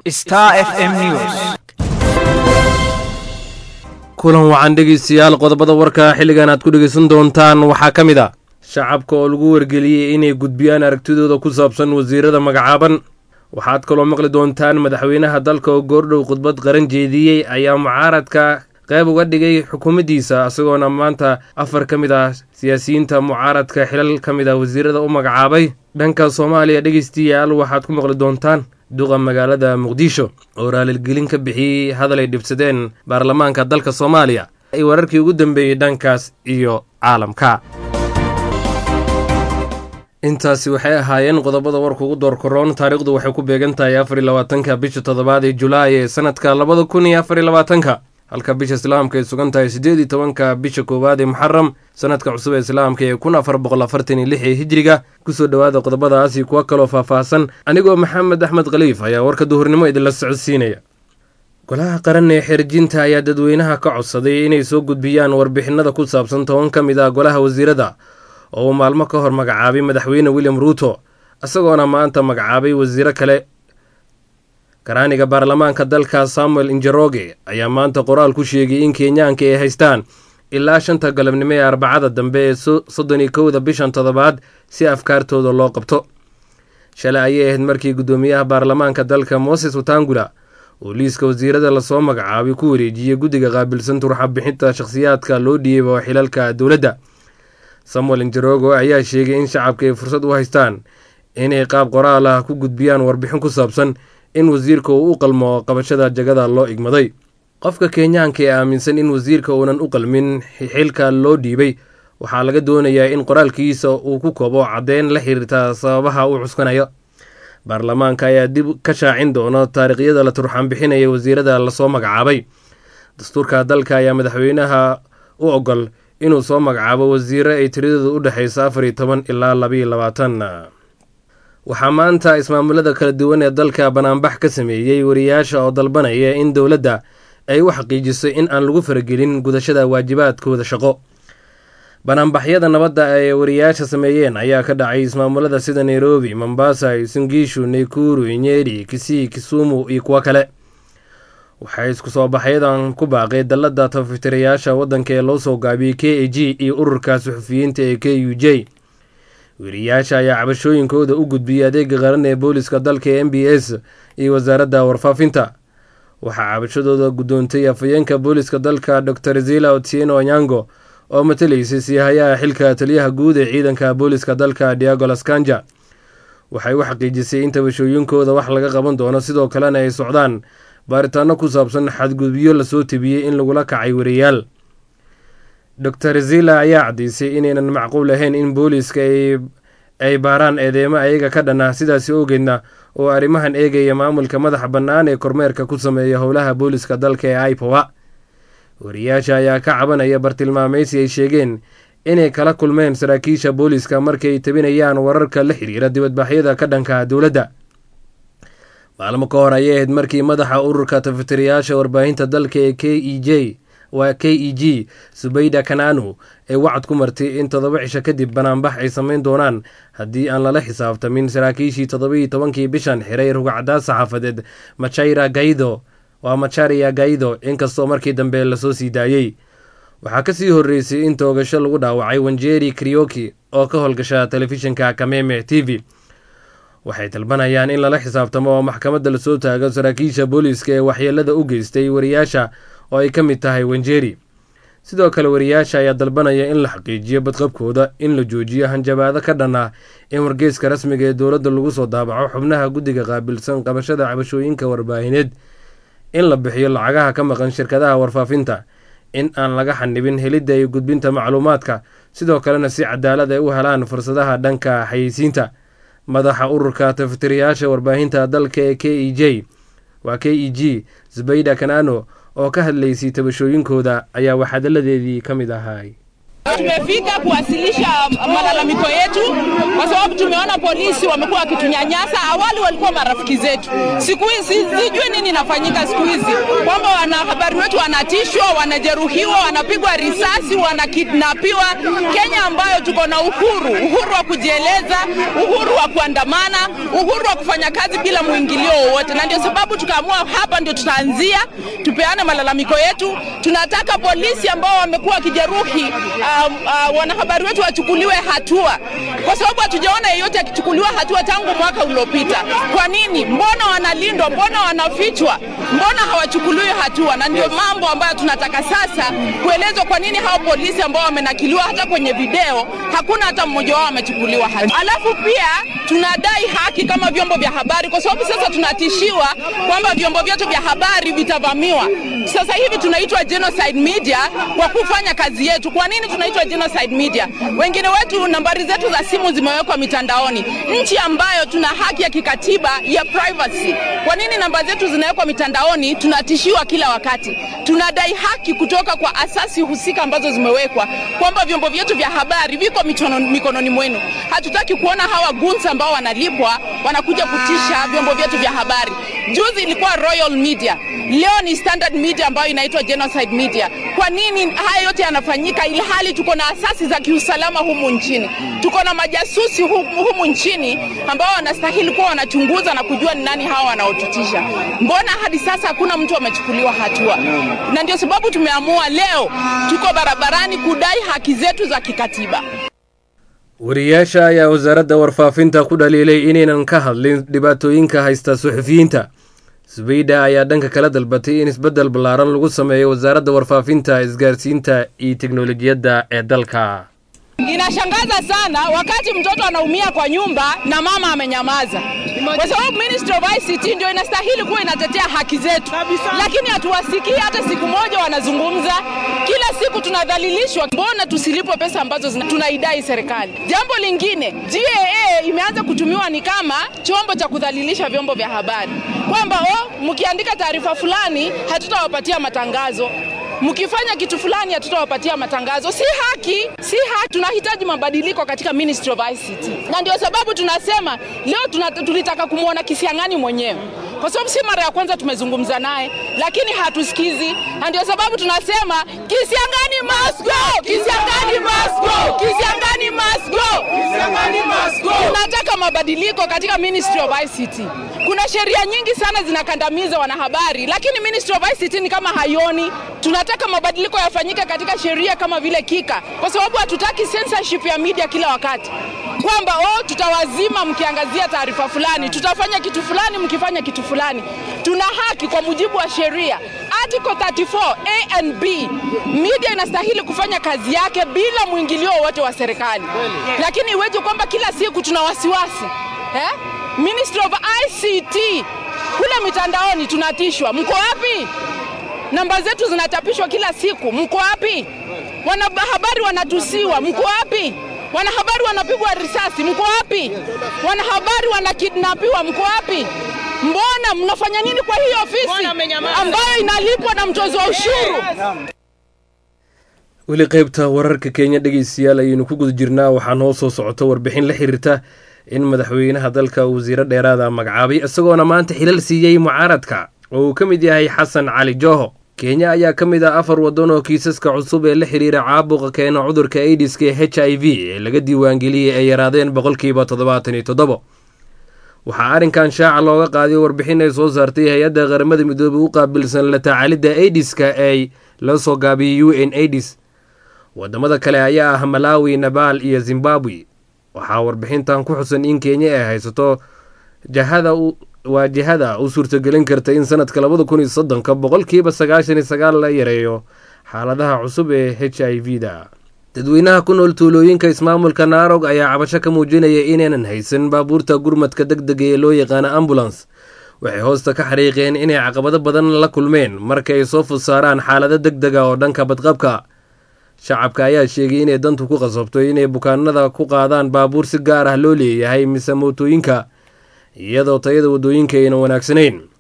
Star FM News. kulan wacan dhegeystayaal qodobada warka xilligan aad ku dhegeysan doontaan waxaa ka mid a shacabka oo lagu wargeliyey inay gudbiyaan aragtidooda ku saabsan wasiirada magacaaban waxaad kaloo maqli doontaan madaxweynaha dalka oo goordhow khudbad qaran jeediyey ayaa mucaaradka qayb uga dhigay xukuumaddiisa isagoona maanta afar ka mid ah siyaasiyiinta mucaaradka xilal ka mid ah wasiirada u magacaabay dhanka soomaaliya dhegeystayaal waxaad ku maqli doontaan duqa magaalada muqdisho oo raalilgelin ka bixiyey hadal ay dhibsadeen baarlamaanka dalka soomaaliya ay wararkii ugu dambeeyey dhankaas iyo caalamka intaasi waxay ahaayeen qodobada warka ugu door koroon taariikhdu waxay ku beegan tahay afar iyo labaatanka bisha toddobaad ee julaay ee sanadka labada kun iyo afar iyo labaatanka halka bisha islaamka ay sugan tahay siddeed iyo tobanka bisha koowaad ee muxaram sanadka cusub ee islaamka ee kun afar boqol afartan iyo lix ee hijriga kusoo dhowaada qodobadaas iyo kuwo kaloo faahfaahsan anigoo maxamed axmed khaliif ayaa warka duhurnimo idinla socodsiinaya golaha qaran ee xerjinta ayaa dadweynaha ka codsaday inay soo gudbiyaan warbixinada ku saabsan toban ka mid ah golaha wasiirada oo uu maalmo ka hor magacaabay madaxweyne william ruuto isagoona maanta magacaabay wasiiro kale karaaniga baarlamaanka dalka samuel injeroge ayaa maanta qoraal ku sheegay in kenyaanka ay haystaan ilaa shanta galabnimo ee arbacada dambe ee soddon iyo kowda bishan toddobaad si afkaartooda loo qabto shalay ayay ahayd markii guddoomiyaha baarlamaanka dalka moses watangula oo liiska wasiirada lasoo magacaabay ku wareejiyey guddiga qaabilsan turxa bixinta shakhsiyaadka loo dhiibo xilalka dowladda samuel injerogo ayaa sheegay in shacabka ay fursad u haystaan inay qaab qoraal ah ku gudbiyaan warbixin ku saabsan in wasiirka uu u qalmo qabashada jagada loo igmaday qofka kenyaanka ee aaminsan in wasiirka uunan u qalmin xilka loo dhiibay waxaa laga doonayaa in qoraalkiisa uu ku kobo caddeyn la xiriirta sababaha uu cuskanayo baarlamaanka ayaa dib ka shaacin doono taariikhyada la turxaan bixinaya wasiirada lasoo magacaabay dastuurka dalka ayaa madaxweynaha u ogol inuu soo magacaabo wasiiro ay tiradooda u dhexaysa afar iyo toban ilaa labaiyo labaatan waxaa maanta ismaamulada kala duwan ee dalka banaanbax ka sameeyey wariyaasha oo dalbanaya in dowladda ay u xaqiijiso in aan lagu faragelin gudashada waajibaadkooda shaqo banaanbaxyada nabadda ay wariyaasha sameeyeen ayaa ka dhacay ismaamulada sida nairobi mombasa singiishu naykuru nyeri kisii kisumu iyo kuwo kale waxay isku soo baxyadan ku baaqay dalladda tafitirayaasha waddanka ee loo soo gaabiyey k a g iyo ururka suxufiyiinta ee k u j weriyaasha ayaa cabashooyinkooda u gudbiyey adeega qaran ee booliska dalka ee m b s iyo wasaaradda warfaafinta waxaa cabashadooda guddoontay afhayeenka booliska dalka dor zila otieno onyango oo matalaysay siihayaha xilka taliyaha guud ee ciidanka booliska dalka diago laskanja waxay u xaqiijisay in tabashooyinkooda wax laga qaban doono sidoo kalena ay socdaan baaritaano ku saabsan xadgudubyo lasoo tebiyey in lagula kacay wariyaal dor zila ayaa caddeysay inaynan macquul ahayn in booliiska ay baaraan eedeemo ayaga ka dhan ah sidaasi ogeedna oo arrimahan eegaya maamulka madaxa bannaan ee kormeerka ku sameeya howlaha booliska dalka ee aipowa wariyaasha ayaa ka cabanaya bartilmaamaysi ay sheegeen inay kala kulmeen saraakiisha booliska markay tabinayaan wararka la xiriira dibadbaxyada ka dhanka dowladda maalmo ka hor ayay ahayd markii madaxa ururka tafitirayaasha warbaahinta dalka ee k e j waa k e g subayda kananu ay wacad ku martay in toddoba cisho kadib banaanbax ay samayn doonaan haddii aan lala xisaabtamin saraakiishii toddobaiyo tobankii bishan xiray rugacdaa saxaafadeed machaira gaido waa macharia gaido inkastoo markii dambe lasoo sii daayey waxaa kasii horreysay in toogasho lagu dhaawacay wanjeri krioki oo ka howlgasha telefishinka kameme t v waxay dalbanayaan in lala xisaabtamo oo maxkamadda lasoo taago saraakiisha booliiska ee waxyeelada u geystay wariyaasha oo ay ka mid tahay wanjeri sidoo kale wariyaasha ayaa dalbanaya in la xaqiijiyo badqabkooda in la joojiyo hanjabaado ka dhan ah in wargeyska rasmiga ee dowladda lagu soo daabaco xubnaha guddiga qaabilsan qabashada cabashooyinka warbaahineed in la bixiyo lacagaha ka maqan shirkadaha warfaafinta in aan laga xanibin helidda iyo gudbinta macluumaadka sidoo kalena si cadaalad ay u helaan fursadaha dhanka xayeysiinta madaxa ururka tafitirayaasha warbaahinta dalka ee k e j waa k e g zubayda kanano oo ka hadlaysay tabashooyinkooda ayaa waxhadaladeedii ka mid ahay Tumefika kuwasilisha malalamiko yetu kwa sababu tumeona polisi wamekuwa wakitunyanyasa. Awali walikuwa marafiki zetu, siku hizi sijui nini inafanyika siku hizi, kwamba wanahabari wetu wanatishwa, wanajeruhiwa, wanapigwa risasi, wanakidnapiwa. Kenya ambayo tuko na uhuru, uhuru wa kujieleza, uhuru wa kuandamana, uhuru wa kufanya kazi bila mwingilio wowote, na ndio sababu tukaamua hapa ndio tutaanzia, tupeane malalamiko yetu. Tunataka polisi ambao wamekuwa wakijeruhi um, uh, wanahabari wetu wachukuliwe hatua, kwa sababu hatujaona yeyote akichukuliwa hatua tangu mwaka uliopita. Kwa nini? Mbona wanalindwa? Mbona wanafichwa? Mbona hawachukuliwi hatua? Na ndio mambo ambayo tunataka sasa kuelezwa, kwa nini hao polisi ambao wamenakiliwa hata kwenye video hakuna hata mmoja wao amechukuliwa hatua. Alafu pia tunadai haki kama vyombo vya habari, kwa sababu sasa tunatishiwa kwamba vyombo vyetu vya habari vitavamiwa. Sasa hivi tunaitwa genocide media kwa kufanya kazi yetu. Kwa nini tunaitwa genocide media? Wengine wetu nambari zetu za simu zimewekwa mitandaoni, nchi ambayo tuna haki ya kikatiba ya privacy. Kwa nini namba zetu zinawekwa mitandaoni? Tunatishiwa kila wakati. Tunadai haki kutoka kwa asasi husika ambazo zimewekwa kwamba vyombo vyetu vya habari viko mikononi, mikononi mwenu. Hatutaki kuona hawa guns ambao wanalipwa wanakuja kutisha vyombo vyetu vya habari. Juzi ilikuwa Royal Media, leo ni Standard Media ambayo inaitwa genocide media. Kwa nini haya yote yanafanyika ilhali tuko na asasi za kiusalama humu nchini, tuko na majasusi humu, humu nchini ambao wanastahili kuwa wanachunguza na kujua ni nani hawa wanaotutisha? Mbona hadi sasa hakuna mtu amechukuliwa hatua? Na ndio sababu tumeamua leo tuko barabarani kudai haki zetu za kikatiba. wariyaasha ayaa wasaaradda warfaafinta ku dhaliilay inaynan ka hadlin dhibaatooyinka haysta suxufiyiinta subayda ayaa dhanka kala dalbatay in isbeddel ballaaran lagu sameeyo wasaaradda warfaafinta isgaarsiinta iyo teknolojiyadda ee dalka Inashangaza sana wakati mtoto anaumia kwa nyumba na mama amenyamaza, kwa sababu Ministry of ICT ndio inastahili kuwa inatetea haki zetu, lakini hatuwasikii hata siku moja wanazungumza. Kila siku tunadhalilishwa. Mbona tusilipwe pesa ambazo zina, tunaidai serikali? Jambo lingine, GAA imeanza kutumiwa ni kama chombo cha kudhalilisha vyombo vya habari, kwamba oh, mkiandika taarifa fulani hatutawapatia matangazo mkifanya kitu fulani hatutawapatia matangazo. Si haki, si haki. Tunahitaji mabadiliko katika Ministry of ICT, na ndio sababu tunasema leo tuna, tulitaka kumwona Kisiang'ani mwenyewe kwa sababu si mara ya kwanza tumezungumza naye, lakini hatusikizi, na ndio sababu tunasema Kisiang'ani must go, Kisiang'ani must go, Kisiang'ani must go, Kisiang'ani must go. Tunataka mabadiliko katika Ministry of ICT. Kuna sheria nyingi sana zinakandamiza wanahabari, lakini Ministry of ICT ni kama haioni. Tunataka mabadiliko yafanyike katika sheria kama vile Kika, kwa sababu hatutaki censorship ya media kila wakati kwamba oh, tutawazima mkiangazia taarifa fulani, tutafanya kitu fulani mkifanya kitu fulani. Tuna haki kwa mujibu wa sheria Article 34 A and B, media inastahili kufanya kazi yake bila mwingilio wowote wa serikali, lakini iweje kwamba kila siku tuna wasiwasi eh? Ministry of ICT kule mitandaoni tunatishwa. Mko wapi? Namba zetu zinachapishwa kila siku. Mko wapi? Wanahabari wanatusiwa. Mko wapi? Wanahabari wanapigwa risasi. Mko wapi? Wanahabari wanakidnapiwa. Mko wapi? Mbona mnafanya nini kwa hii ofisi ambayo inalipwa na mtozo wa ushuru? weli qaybta wararka kenya dhegeystayaal ayaynu ku guda jirnaa waxaa noo soo socota warbixin la xiriirta in madaxweynaha dalka wasiiro dheeraada magacaabay isagoona maanta xilal siiyey mucaaradka oo uu ka mid yahay xasan cali jooho kenya ayaa ka mid ah afar waddan oo kiisaska cusub ee la xiriira caabuqa keena cudurka aidiska ee h i v ee laga diiwaangeliyey ay yaraadeen boqolkiiba toddobaatan iyo toddobo waxaa arrinkan shaaca looga qaaday warbixin ay soo saartay hay-adda qaramada midoobey u qaabilsan la tacaalidda aidiska ee la soo gaabiyey u n aidis wadamada kale ayaa ah malawi nabaal iyo zimbabwe waxaa warbixintan ku xusan in kenya ay haysato jahada waa jihada u suurtagelin karta in sanadka labada kun iyo soddonka boqolkiiba sagaashan iyo sagaal la yareeyo xaaladaha cusub ee h i v da dadweynaha ku nool tuulooyinka ismaamulka naarog ayaa cabasho ka muujinaya inaynan haysan baabuurta gurmadka deg dega ee loo yaqaano ambulance waxay hoosta ka xariiqeen inay caqabado badan la kulmeen marka ay soo fud saaraan xaalado deg dega oo dhanka badqabka shacabka ayaa sheegay inay dantu ku qasabto inay bukaanada ku qaadaan baabuur si gaar ah loo leeyahay mise mootooyinka iyadoo tayada waddooyinka ayna wanaagsanayn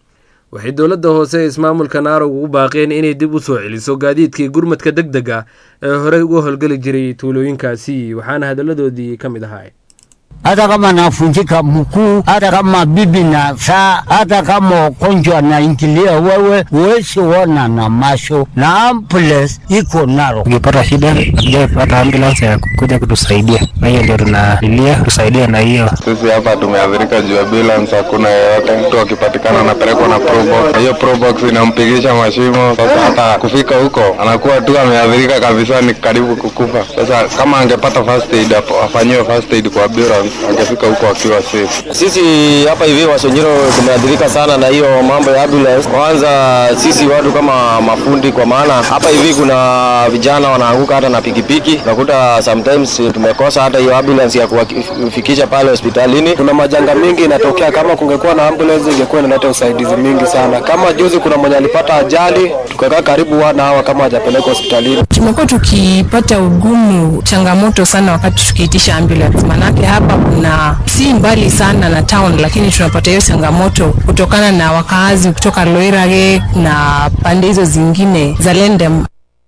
waxay dowladda hoose ee ismaamulka naarog ugu baaqeen inay dib u soo celiso gaadiidkii gurmadka deg deg ah ee horey uga howlgeli jiray tuulooyinkaasi waxaana hadalladoodii ka mid ahaa hata kama nafunjika mkuu, hata kama bibi na saa, hata kama ugonjwa naingilia wewe, huwezi ona na macho, na ambulance iko naro. Ukipata shida hatujapata ambulance ya kuja kutusaidia, na hiyo ndio tunalilia tusaidia na hiyo. Sisi hapa tumeathirika juu ambulance hakuna yeyote, mtu akipatikana anapelekwa na probox, na hiyo probox inampigisha mashimo. Sasa hata kufika huko anakuwa tu ameathirika kabisa, ni karibu kukufa. Sasa kama angepata first aid, apo- afanyiwe first aid kwa ambulance, angefika huko akiwa safe. Sisi hapa hivi Wasonyiro tumeathirika sana na hiyo mambo ya ambulance. Kwanza sisi watu kama mafundi, kwa maana hapa hivi kuna vijana wanaanguka hata na pikipiki, unakuta sometimes tumekosa hata hiyo ambulance ya kuwafikisha pale hospitalini. Kuna majanga mingi inatokea, kama kungekuwa na ambulance ingekuwa inaleta usaidizi mingi sana. Kama juzi kuna mwenye alipata ajali, tukakaa karibu wana hawa kama hajapelekwa hospitalini. Tumekuwa tukipata ugumu, changamoto sana wakati tukiitisha ambulance, manake hapa kuna si mbali sana na town, lakini tunapata hiyo changamoto kutokana na wakaazi kutoka Loirage na pande hizo zingine za Lendem.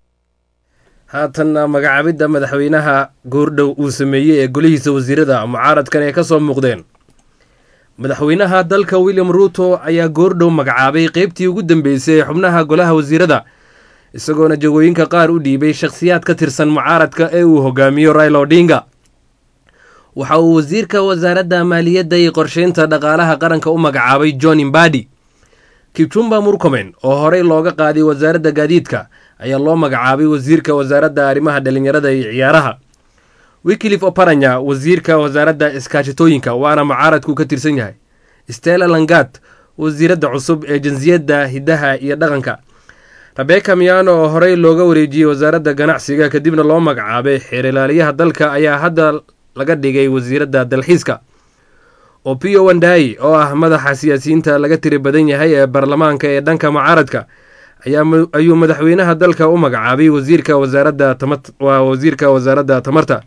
haatanna magacaabidda madaxweynaha goordhow uu sameeyey ee golihiisa wasiirada mucaaradkan ay ka soo muuqdeen madaxweynaha dalka william ruuto ayaa goordhow magacaabay qeybtii ugu dambeysay ee xubnaha golaha wasiirada isagoona jagooyinka qaar u dhiibay shakhsiyaad ka tirsan mucaaradka ee uu hogaamiyo raila odinga waxa uu wasiirka wasaaradda maaliyadda iyo qorsheynta dhaqaalaha qaranka u magacaabay john imbadi kipchumba murkomen oo horey looga qaaday wasaaradda gaadiidka ayaa loo magacaabay wasiirka wasaaradda arrimaha dhalinyarada iyo ciyaaraha wiklif oparanya wasiirka wasaaradda iskaashitooyinka waana mucaaradku ka tirsan yahay stella langat wasiiradda cusub ee jinsiyadda hiddaha iyo dhaqanka rebeka miyano oo horey looga wareejiyey wasaaradda ganacsiga kadibna loo magacaabay xeerilaaliyaha dalka ayaa hadda laga dhigay wasiiradda dalxiiska opio wandai oo ah madaxa siyaasiyiinta laga tiri badan yahay ee baarlamaanka ee dhanka mucaaradka ayaa ayuu madaxweynaha dalka u magacaabay wasiirka wasaaradda waa wasiirka wasaaradda tamarta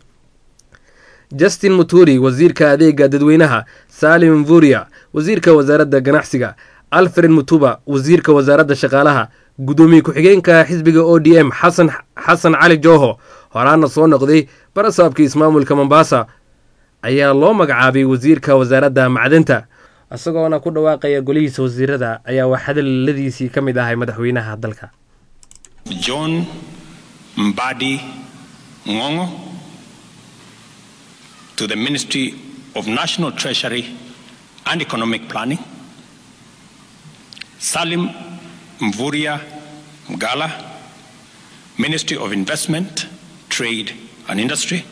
justin muturi wasiirka adeega dadweynaha salim mvuria wasiirka wasaaradda ganacsiga alfred mutuba wasiirka wasaaradda shaqaalaha gudoomiye ku-xigeenka xisbiga o d m xasan xasan cali jooho horaana soo noqday barasaabkii ismaamulka mombasa ayaa loo magacaabay wasiirka wasaaradda macdanta isagoona ku dhawaaqaya golihiisa wasiirada ayaa wax hadaladiisii ka mid ahay madaxweynaha dalka John Mbadi Ngongo to the Ministry of National Treasury and Economic Planning, Salim Mvuria Mgala, Ministry of Investment, Trade and Industry,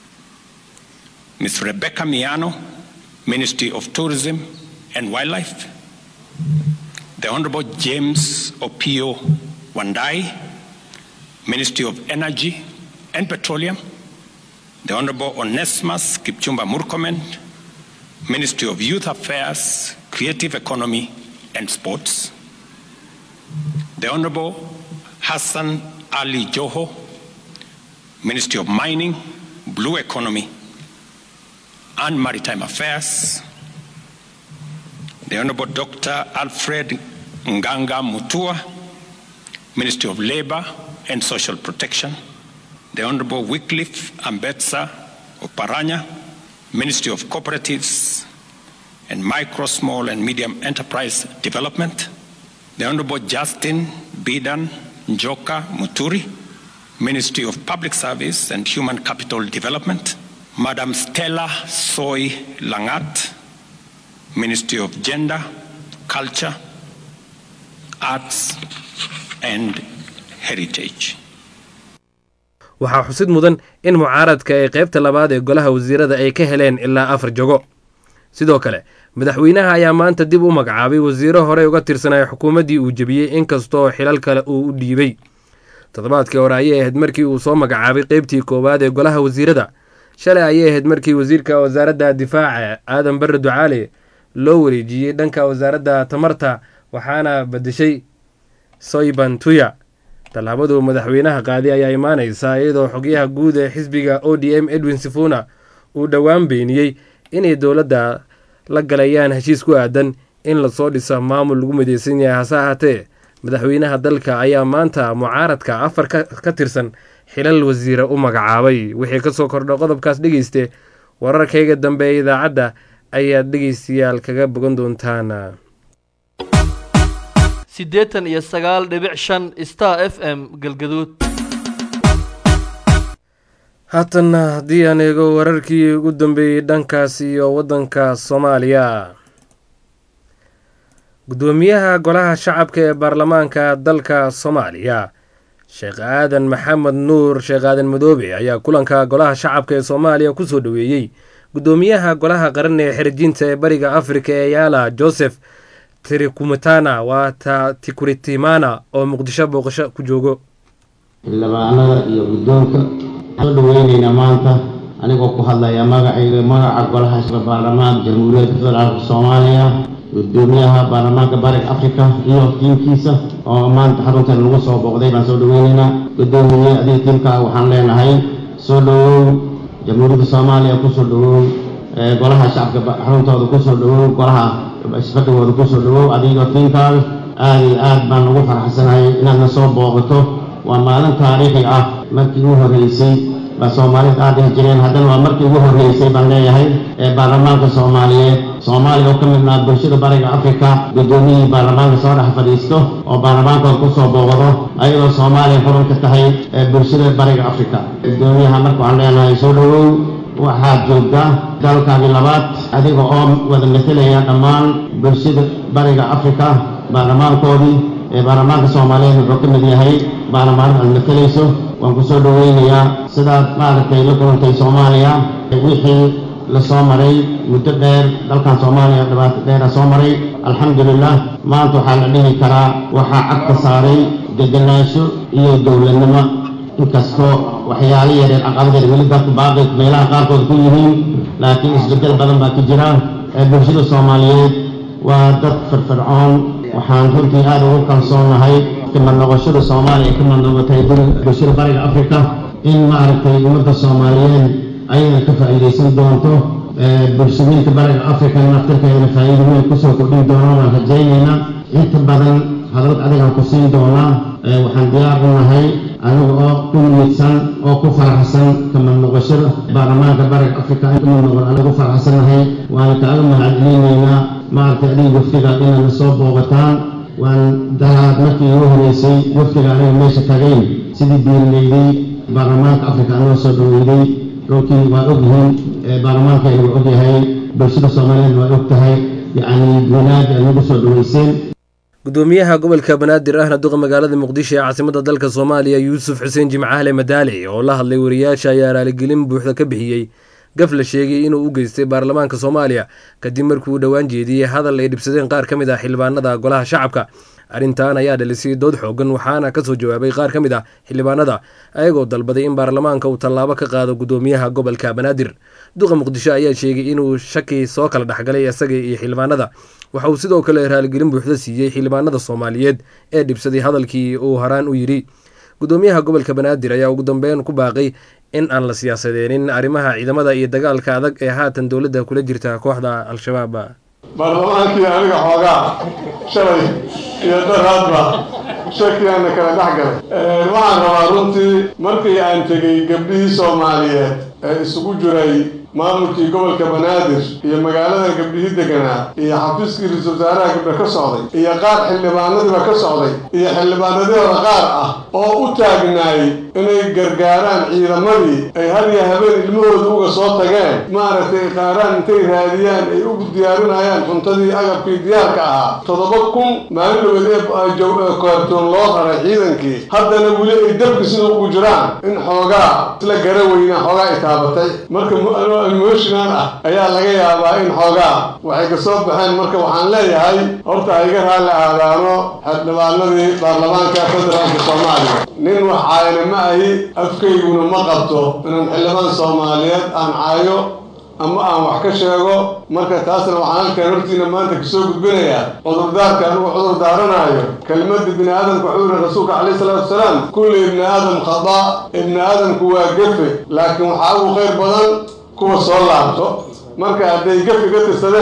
Ms. Rebecca Miano, Ministry of Tourism and Wildlife, the Honorable James Opio Wandai, Ministry of Energy and Petroleum, the Honorable Onesimus Kipchumba Murkomen, Ministry of Youth Affairs, Creative Economy and Sports, the Honorable Hassan Ali Joho, Ministry of Mining, Blue Economy and Maritime Affairs, the Honorable Dr. Alfred Nganga Mutua, Ministry of Labor and Social Protection, the Honorable Wycliffe Ambetsa Oparanya, Ministry of Cooperatives and Micro, Small and Medium Enterprise Development, the Honorable Justin Bidan Njoka Muturi, Ministry of Public Service and Human Capital Development, Madam Stella Soy Langat, Ministry of Gender, Culture, Arts and Heritage. waxaa xusid mudan in mucaaradka ee qaybta labaad ee golaha wasiirada ay ka heleen ilaa afar jogo sidoo kale madaxweynaha ayaa maanta dib u magacaabay wasiiro horey uga tirsanaya xukuumaddii uu jebiyey inkastoo xilal kale uu u dhiibay toddobaadkii hore ayay ahayd markii uu soo magacaabay qeybtii koowaad ee golaha wasiirada shalay ayay ahayd markii wasiirka wasaaradda difaaca aadan barre ducaale loo wareejiyey dhanka wasaaradda tamarta waxaana badeshay soyban tuya tallaabadu madaxweynaha qaaday ayaa imaanaysaa iyadoo xogyaha guud ee xisbiga o d m edwin sifuna uu dhowaan beeniyey inay dowladda la galayaan heshiis ku aadan in lasoo dhisa maamul lagu mideysan yahay hase ahaatee madaxweynaha dalka ayaa maanta mucaaradka afar ka tirsan xilal wasiira u magacaabay wixii kasoo kordha qodobkaas dhegeyste wararkayga dambe ee idaacadda ayaad dhegeystayaal kaga bogan doontaan siddeetan iyo sagaal dhibic shan star f m galgaduud haatanna haddii aan eego wararkii ugu dambeeyey dhankaas iyo waddanka soomaaliya guddoomiyaha golaha shacabka ee baarlamaanka dalka soomaaliya sheekh aadan maxamed nuur sheekh aadan madoobe ayaa kulanka golaha shacabka ee soomaaliya kusoo dhoweeyey guddoomiyaha golaha qaran ee xirijiinta ee bariga afrika ee yaala joseph trikumitana waa tikuritimana oo muqdisho booqasho ku joogo xildhibaanada iyo guddoonka soo dhaweyneynaa maanta anigoo ku hadlaya magacayga magaca golaha baarlamaanka jamhuuriyadda federaalka soomaaliya gudoomiyaha baarlamaanka bariga africa iyo tiimkiisa oo maanta xaruntan lagu soo booqday baan soo dhaweyneynaa gudoomiye adiga tiimkaaga waxaan leenahay soo dhawow jamhuuriyadda soomaaliya kusoo dhawow golaha shacabka xaruntooda kusoo dhawow golaha isfadhigooda kusoo dhawow adiga tiimkaaga aada iyo aad baan ugu faraxsanahay inaadna soo booqato waa maalin taariikhi ah markii ugu horreysay baa soomaalida aad dhihi jireen haddana waa markii ugu horreysay baan leeyahay ee baarlamaanka soomaaliyeed soomaaliya oo ka midnaa bulshada bariga afrika guddoomiyihii baarlamaanka soo dhex fadhiisto oo baarlamaankooda kusoo booqdo ayadoo soomaaliya xurun ka tahay ee bulshada bariga afrika guddoomiyaha marka waxaan leenahay soo dhawow waxaad joogtaa dalkaagii labaad adiga oo wada metelaya dhammaan bulshada bariga afrika baarlamaankoodii ee baarlamaanka soomaaliyeed wuxuu ka mid yahay baarlamaanada aad matelayso waan ku soo dhaweynayaa sidaad maaragtay la kulantay soomaaliya wixii lasoo maray muddo dheer dalkan soomaaliya dhibaato dheera soo maray alxamdulilah maanta waxaa la dhihi karaa waxaa cagka saaray degenaansho iyo dowladnimo inkastoo waxyaalo yareer caqabadeed weli dadku baaqi meelaha qaarkood ku yihiin laakiin isbeddel badan baa ka jira ee bulshada soomaaliyeed waa dad firfircoon waxaan runtii aada ugu kalsoonahay kamad noqoshada soomaaliya ka mad noqotay bulshada bariga afrika in maaragtay ummadda soomaaliyeed ayada ka faa'iidaysan doonto bulshooyinka bariga afrika naftirkeedana faa'iido weyn kusoo kordhin doonaa waan rajaynaynaa inta badan hadalad adigaan ku siin doonaa waxaan diyaar u nahay aniga oo ku niyadsan oo ku faraxsan kamad noqoshada baarlamaanka bariga afrika in kamad noqon aniga ku faraxsannahay waana kaaga mahadcelinaynaa maaragtay adiga wafdiga inaadna soo booqataan waan daraad markii ugu horeysay wafdiga aniga meesha tagayn sidii diirilayday baarlamaanka afrika anoo soo dhaweyday runtii waa ogyihiin baarlamaankeena waa ogyahay bulshada soomaaliyeed waa og tahay yacni gunaad aad nagu soo dhaweyseen gudoomiyaha gobolka banaadir ahna duqa magaalada muqdisho ee caasimadda dalka soomaaliya yuusuf xuseen jimcaale madaale oo la hadlay wariyaasha ayaa raaligelin buuxda ka bixiyey gaf la sheegay inuu u geystay baarlamaanka soomaaliya kadib markii uu dhowaan jeediyey hadal ay dhibsadeen qaar ka mid ah xildhibaanada golaha shacabka arrintan ayaa dhalisay dood xoogan waxaana kasoo jawaabay qaar ka mid ah xildhibaanada ayagoo dalbaday in baarlamaanka uu tallaabo ka qaado gudoomiyaha gobolka banaadir duqa muqdisho ayaa sheegay inuu shaki soo kala dhexgalay isaga iyo xildhibaanada waxa uu sidoo kale raaligelin buuxda siiyey xildhibaanada soomaaliyeed ee dhibsaday hadalkii uu horaan u yidhi gudoomiyaha gobolka banaadir ayaa ugu dambeyn ku baaqay in aan la siyaasadeenin arrimaha ciidamada iyo dagaalka adag ee haatan dowladda kula jirta kooxda al-shabaab baarlamaankii aniga xoogaa shalay iyo daraadba shakiyaana kala dhex galay waxaan rabaa runtii markii aan tegey gabdhihii soomaaliyeed ee isugu jiray maamulkii gobolka banaadir iyo magaalada gabdhihii deganaa iyo xafiiskii ra-iisul wasaaraha gabdha ka socday iyo qaar xildhibaanadiiba ka socday iyo xildhibaanadihooda qaar ah oo u taagnaay inay gargaaraan ciidamadii ay har iyo habeen ilmahooda uga soo tageen maaragtay qaaraan intay raadiyaan ay ugu diyaarinayaan cuntadii agabkii diyaarka ahaa toddoba kun maalin dhaweed ee koortoon loo raray ciidankii haddana weli ay dabki sida ugu jiraan in xoogaa isla gara weynaa xoogaa ay taabatay marka emotional ah ayaa laga yaabaa in xoogaa waxay ka soo baxeen marka waxaan leeyahay horta ha iga raalli aadaano xildhibaanadii baarlamaanka federaalka soomaaliya nin wax caayana ma ahi afkayguna ma qabto inaan xildhibaan soomaaliyeed aan caayo ama aan wax ka sheego marka taasna waxaan halkaan hortiina maanta kasoo gudbinayaa cudurdaarka anugu cudur daaranayo kelmadda bini aadamka wuxuu yihi rasuulka calayhi salaatu wasalaam kulli ibni aadam khada ibni aadamku waa gefe laakiin waxaa ugu khayr badan kuwa soo laabto marka hadday gefi ka tirsadeen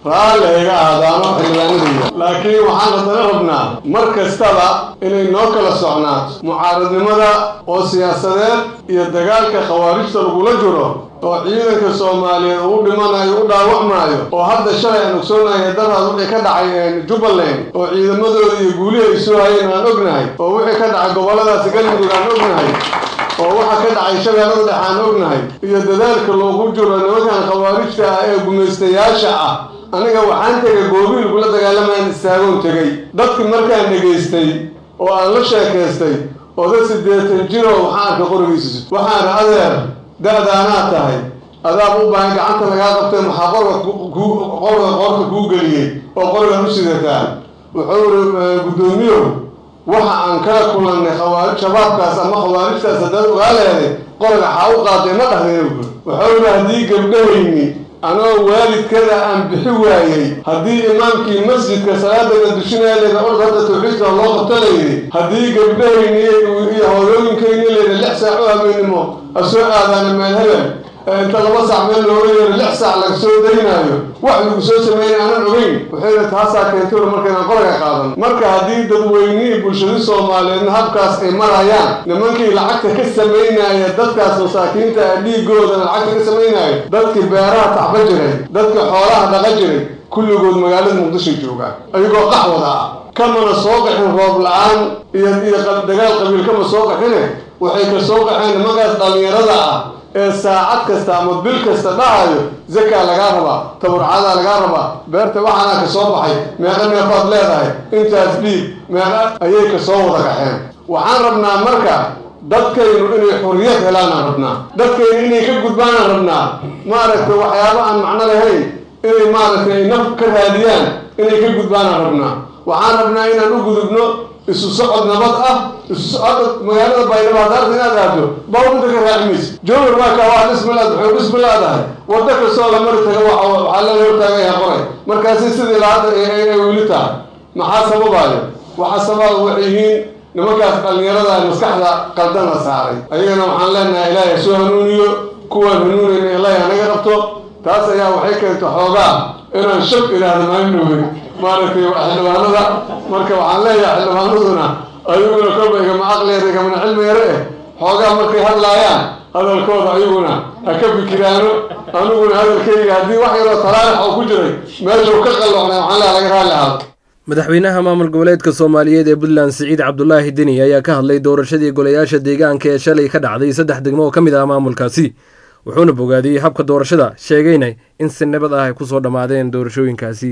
raalli ayga aadaano xildhibaanadaya laakiin waxaan haddana rabnaa mar kastaba inay noo kala socnaato mucaaradnimada oo siyaasadeed iyo dagaalka khawaarijta lagula jiro oo ciidanka soomaaliyeed uu dhimanayo u dhaawacmaayo oo hadda shalay aan ogsoonahay daraad wixii ka dhacay jubbaland oo ciidamadooda iyo guulihii ay soo hayeen aan ognahay oo wixii ka dhacay gobolladaasi galmudug aan ognahay oo waxa ka dhacay shabeellada dhex aan ognahay iyo dadaalka loogu jiro nimankan khawaarijta ah ee gumaystayaasha ah aniga waxaan tegay goobiil kula dagaalamaan istaagoon tegey dadkii markaan dhegaystay oo aan la sheekaystay oda siddeetan jiro waxaan arka qorigiisa waxaana adeer da-daanaad tahay adaab u baahan gacanta lagaa qabtay maxaa qorga qorga qorka kuu geliyey oo qorigan u sidataa wuxuu iri guddoomiyow waxa aan kala kulannay khawaarij shabaabkaas ama khawaarijtaas haddaad ogaa leeday qoriga xaa u qaaday ma dhahdeen wuxuu iri haddii gabdhahayni anoo waalidkada aan bixi waayey haddii imaamkii masjidka salaadana dushinaya layda orda hadda tawxiidka loo qabto layidhi haddii gabdhahayni iyo hooyooyinkayni layda lix saac u habeenimo ha soo aadaana meel hebel inta laba saac meel looga yeero lix saac laga soo daynaayo wax lagu soo sameeyay aanan ogeyn waxayna taasaa keentay ur marka inaan qoriga qaadan marka haddii dadweynihii bulshadii soomaaliyeedna habkaas ay marayaan nimankii lacagta ka samaynaya dadkaas masaakiinta ah dhiigoodana lacagta ka samaynaya dadkii beeraha tacba jiray dadkii xoolaha dhaqa jiray kulligood magaalada muqdisho joogaan ayagoo qaxwada ah kamana soo qaxin roob la-aan iyo iyo dagaal qabiil kama soo qaxine waxay ka soo qaxeen nimankaas dhallinyarada ah ee saacad kasta ama bil kasta dhahayo zakaa lagaa rabaa taburcadaa lagaa rabaa beerta waxaanaa ka soo baxay meeqa neefaad leedahay intaas dhiib meeqa ayay ka soo wada kaxeen waxaan rabnaa marka dadkaynu inay xorriyad helaanaan rabnaa dadkaynu inay ka gudbaanaan rabnaa maaragtay waxyaaba aan macno lahayn inay maaragtay naf ka raadiyaan inay ka gudbaanaan rabnaa waxaan rabnaa inaan u gudubno isu socod nabad ah isu socod magaalada baydhabo haddaad inaad aado bawrinta ka raacimaysa jowhar waa kaa waa dhismilaad waxay dhismilaadahay waddo kastoo la mari taga waxaa la hortaagaya qoray markaasi sidii laada ay weli tahay maxaa sababaayo waxaa sababa waxay yihiin nimankaas dhallinyarada maskaxda qaldan la saaray ayagana waxaan leenahay ilaahay soo hanuuniyo kuwaan hanuunayna ilaahay hanaga qabto taas ayaa waxay keenta xoogaa inaan shab idhaahdo maalin dhowey maaragtay xildhibaanada marka waxaan leeyahay xildhibaanaduna ayaguna kolba igama aqliyeer igamana cilmi yare eh xoogaa markay hadlaayaan hadalkooda ayaguna ha ka fikiraano aniguna hadalkayga haddii wax yaroo talaalax oo ku jiray meeshuu ka qalloocnay waxaan leeyahay laga raalli ahaado madaxweynaha maamul goboleedka soomaaliyeed ee puntland siciid cabdulaahi deni ayaa ka hadlay doorashadii golayaasha deegaanka ee shalay ka dhacday saddex degmo oo ka mid ah maamulkaasi wuxuuna bogaadiyey habka doorashada sheegayna in si nabad ah ay ku soo dhammaadeen doorashooyinkaasi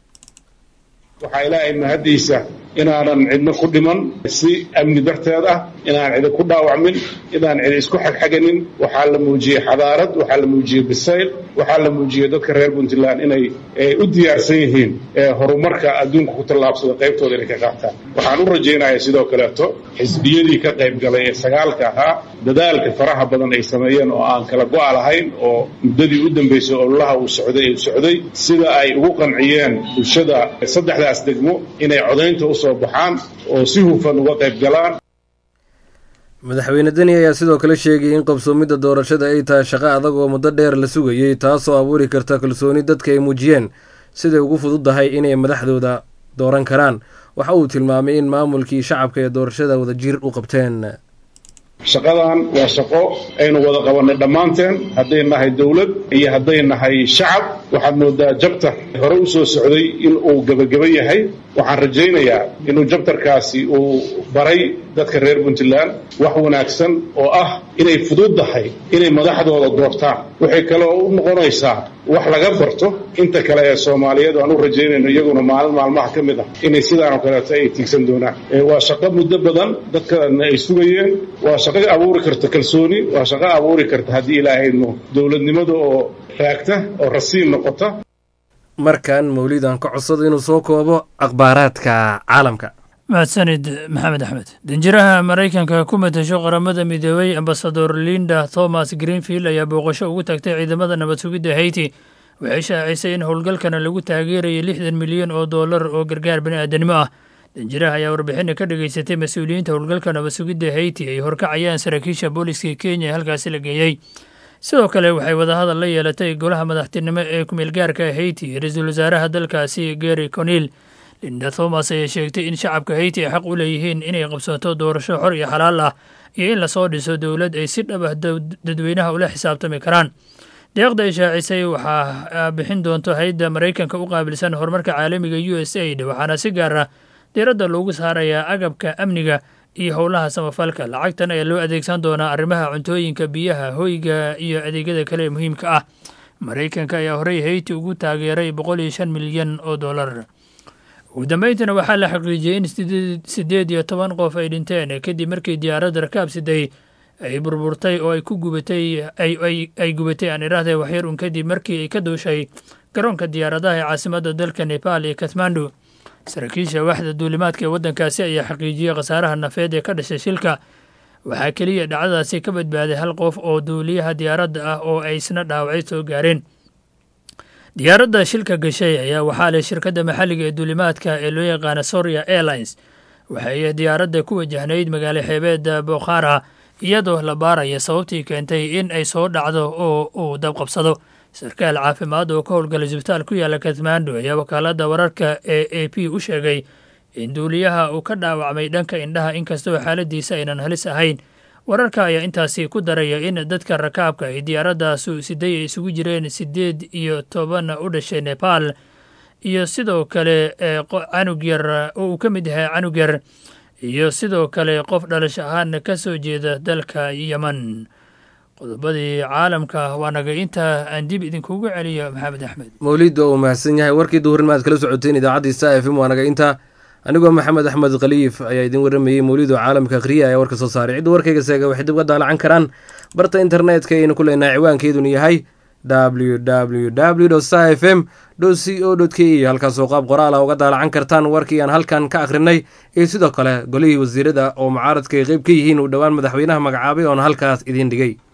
waxaa ilaahay mahaddiisa inaanan cidno ku dhiman si amni darteed ah inaan cidi ku dhaawacmin inaan cidi isku xagxaganin waxaa la muujiyey xadaarad waxaa la muujiyey bisayl waxaa la muujiyey dadka reer puntland inay u diyaarsan yihiin horumarka adduunka ku tallaabsada qaybtooda inay ka qaataan waxaan u rajaynayaa sidoo kaleeto xisbiyadii ka qayb galay ee sagaalka ahaa dadaalka faraha badan ay sameeyeen oo aan kala go-a lahayn oo muddadii u dambaysay ololaha uu socday ee socday sida ay ugu qanciyeen bulshada saddexdaas degmo inay codaynta usoo baxaan oo si hufan uga qayb galaan madaxweyne deni ayaa sidoo kale sheegay in qabsoomidda doorashada ay tahay shaqo adag oo muddo dheer la sugayey taasoo abuuri karta kalsooni dadka ay muujiyeen siday ugu fududdahay inay madaxdooda dooran karaan waxa uu tilmaamay in maamulkii shacabka ee doorashada wadajir u qabteen shaqadan waa shaqo aynu wada qabannay dhammaanteen hadday nahay dowlad iyo hadday nahay shacab waxaad moodaa jabtar hore u soo socday in uu gebageba yahay waxaan rajaynayaa inuu jabtarkaasi uu baray dadka reer puntland wax wanaagsan oo ah inay fududdahay inay madaxdooda doortaan waxay kaloo u noqonaysaa wax laga barto inta kale ee soomaaliyeed aan u rajaynayno iyaguna maalin maalmaha ka mid ah inay sidaanoo kaleeto ay tiigsan doonaan waa shaqo muddo badan dadkana ay sugayeen waa shaqo abuuri karta kalsooni waa shaqo abuuri karta haddii ilaahayno dowladnimada oo raagta oo rasiin noqota markan mawlidan ka codsada inuu soo koobo akhbaaraadka caalamka mahadsanid maxamed axmed danjiraha maraykanka ku matasho qaramada midoobey ambasador linda thomas greenfield ayaa booqasho ugu tagtay ciidamada nabad sugidda hayti waxay shaacisay in howlgalkana lagu taageerayay lixdan milyan oo dollar oo gargaar bani'aadanimo ah danjiraha ayaa warbixina ka dhageysatay mas-uuliyiinta howlgalka nabad sugidda hayti ay horkacayaan saraakiisha booliska kenya ee halkaasi la geeyey sidoo kale waxay wadahadal la yeelatay golaha madaxtinimo ee kumeelgaarka haiti ra-iisul wasaaraha dalkaasi gary conil linda thomas ayaa sheegtay in shacabka haiti ay xaq u leeyihiin inay qabsato doorasho xor iyo xalaal ah iyo in lasoo dhiso dowlad ay si dhab ah dadweynaha ula xisaabtami karaan deeqda ay shaacisay waxaa bixin doonto hay-adda maraykanka u qaabilsan horumarka caalamiga u s aid waxaana si gaar ah diiradda loogu saarayaa agabka amniga iyo howlaha samafalka lacagtan ayaa loo adeegsan doonaa arrimaha cuntooyinka biyaha hoyga iyo adeegyada kale ee muhiimka ah maraykanka ayaa horey hayti ugu taageeray boqol iyo shan milyan oo dollar ugu dambeyntiina waxaa la xaqiijiyey in siddeed iyo toban qof ay dhinteen kadib markii diyaaradda rakaab siday ay burburtay oo ay ku gubatay ay gubatay aan idhaahday waxyar un kadib markii ay ka duushay garoonka diyaaradaha ee caasimadda dalka nepal iyo kathmandu saraakiisha waaxda duulimaadka ee waddankaasi ayaa xaqiijiyey khasaaraha nafeed ee ka dhashay shilka waxaa keliya dhacdadaasi ka badbaaday hal qof oo duuliyaha diyaaradda ah oo ay isna dhaawacay soo gaareen diyaaradda shilka gashay ayaa waxaa leh shirkadda maxalliga ee duulimaadka ee loo yaqaana soria airlines waxay diyaaradda ku wajahnayd magaalo xeebeedda bokhara iyadoo la baaraya sababtii keentay in ay soo dhacdo oo uu dabqabsado sarkaal caafimaad oo ka howlgala isbitaal ku yaala kathmandu ayaa wakaaladda wararka ee a p u sheegay in duuliyaha uu ka dhaawacmay dhanka indhaha inkastoo xaaladiisa aynan halis ahayn wararka ayaa intaasi ku daraya in dadka rakaabka ay diyaaradaasu siday ay isugu jireen siddeed iyo toban u dhashay nepal iyo sidoo kale canug yar oo uu ka mid yahay canug yar iyo sidoo kale qof dhalash ahaan ka soo jeeda dalka yeman qodobadii caalamka waa naga intaa aan dib idinkugu celiyo maxamed axmed mawlid waa uu mahadsan yahay warkii duhurin maad kala socoteen idaacadii sta f m waa naga intaa anigoo maxamed axmed khaliif ayaa idin waramayey mawlido caalamka akhriya ayaa warka soo saaray cidda warkayga seega waxay dib ga daalacan karaan barta internetka ayaynu ku leenahay ciwaankeeduna yahay w w w sta f m c o k e halkaasoo qaab qoraala uga daalacan kartaan warkii aan halkan ka akhrinay iyo sidoo kale golihii wasiirada oo mucaaradka ay qeyb ka yihiin uu dhowaan madaxweynaha magacaabay oona halkaas idiin dhigay